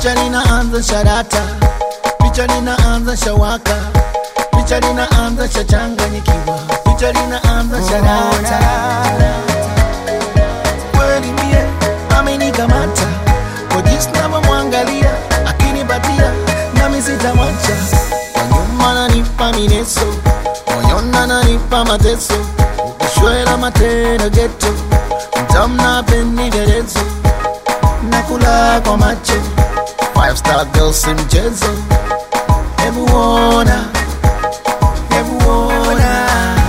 picha linaanza sharata, picha linaanza shawaka, picha linaanza shachanganyikiwa, picha linaanza sharata. Kweli mie amenikamata kwa jinsi navyomwangalia, akinipatia nami sitamwacha. Kwa nyuma nanipa mineso, moyoni ananipa mateso, ukishwela matendo geto, mtamna penderezo nakula kwa macho five star girl si mchezo hebu ona hebu ona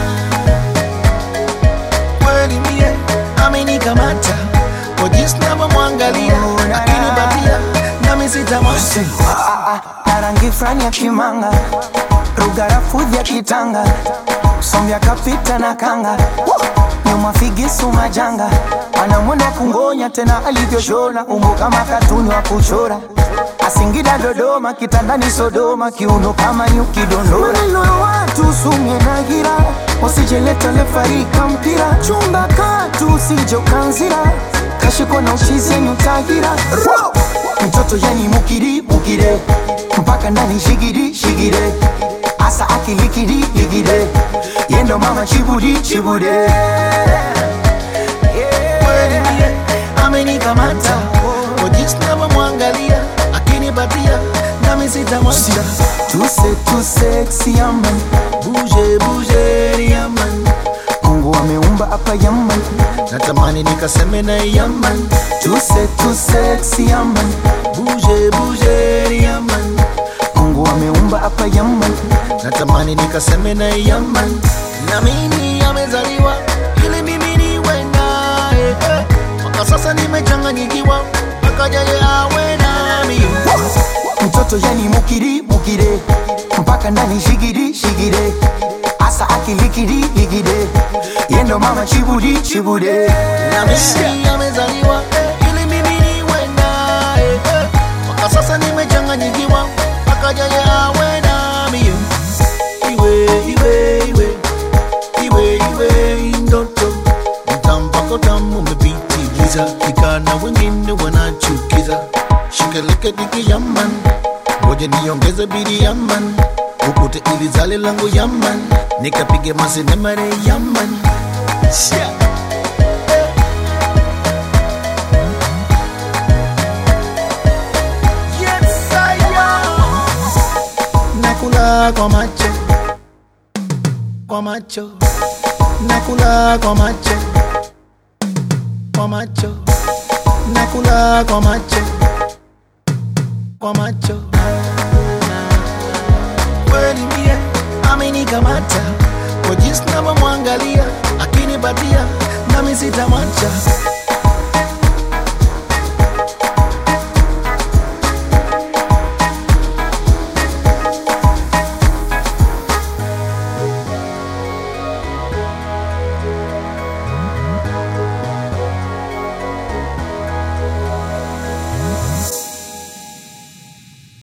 kweli mie amenikamata kwa jinsi navyomwangalia akinipatia nami sitamwacha na rangi frani ya kimanga rugarafudhi ya kitanga sombya kapita na kanga nyuma figisu majanga anamwenda kungonya tena alivyoshona umbo kama katuni wa kuchora asingida dodoma kitandani sodoma kiuno kama nyuki dondora maneno ya watu sumye na gira usijeleta lefarika mpira chumba katu usijokanzira kashiko na ushizenyu tagira mtoto yani mukiri mukire mpaka ndani shigiri shigire asa akilikiri ligire yendo mama chibudi chibude kweli mie amenikamata kwa jinsi navyomwangalia akinipatia nami sitamwacha tuse tuseksi yaman buje buje yaman mungu ameumba hapa yaman natamani nikaseme na yaman tuse tuseksi yaman buje buje yaman mungu ameumba hapa yaman natamani nikaseme na yaman na mimi amezaliwa ili mimi niwe naye eh. mpaka sasa nimechanganyikiwa mpaka yeye awe nami mtoto yani mukiri mukire mpaka ndani shigiri shigire asa akilikiri ligire yendo mama chibudi chibude na mimi amezaliwa eh, ili mimi niwe naye eh. mpaka sasa nimechanganyikiwa mpaka yeye awe nami iwe iwe iwe iwe iwe ndoto mtampako tamu umepitiliza vijana wengine wanachukiza shikeleke diki yaman ngoja niongeze bidi yaman ukute ili zale langu yaman nikapige masenemare yaman Shia. Yes, I am. nakula kwa macho kwa macho nakula kwa macho kwa macho nakula kwa macho kwa macho kweli mie amenikamata kwa jinsi navyomwangalia akinipatia nami sitamwacha